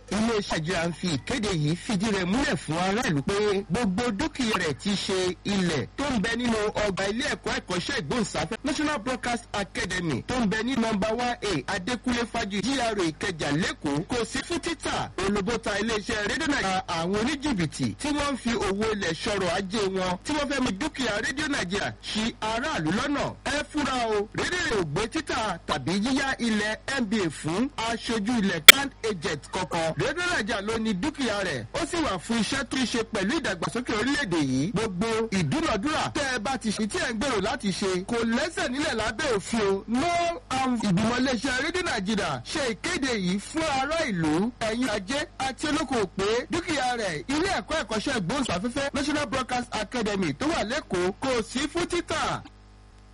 iléeṣẹ́ ìjọba ń fi ìkéde yìí fìdí rẹ̀ múlẹ̀ fún aráàlú pé gbogbo dúkìá rẹ̀ ti ṣe ilẹ̀ tó ń bẹ nínú ọgbà ilé ẹ̀kọ́ ẹ̀kọ́ṣẹ́ ìgbóhùnsáfẹ́ national broadcast academy tó ń bẹ ní nọmba one a adékúnlé fájú gra ìkẹjà lẹ́kọ̀ọ́ kò sí fún títà olùbọ́ta iléeṣẹ́ rédíò nàìjíríà àwọn oníjìbìtì tí wọ́n ń fi owó ilẹ̀ sọ̀rọ̀ ajé wọn tí wọ́n fẹ́ mú dúkìá rédíò nàìjíríà ṣi aráàlú lọ́nà ẹ fúra o rédíò rẹ̀ ò gbé títà tàbí yíyá ilẹ̀ nba fún aṣojú ilẹ̀ land agent kankan rédíò nàìjíríà ló ní dúkìá rẹ̀ ó sì wà fún iṣẹ́ tó ń ṣe pẹ̀lú ìdàgbàsókè orílẹ̀-èdè yìí gbogbo ìdúnàdúrà tẹ́ ẹ bá ti ṣe tí ẹ̀ ń gbèrò láti ṣe kò lẹ́sẹ̀ nílẹ̀ lábẹ́ òfin o no am ìgbìmọ̀ iléeṣẹ́ rédíò nàìjíríà ṣe ìkéde yìí fún ará ìlú ẹ̀yin ajé àti olókoòwò pé dúkìá rẹ̀ ilé ẹ̀kọ́ ẹ̀kọ́ṣẹ́ ìgbóhùnsáfẹ́fẹ́ national broadcast academy tó wà lẹ́kọ̀ọ́ kò sí fún títà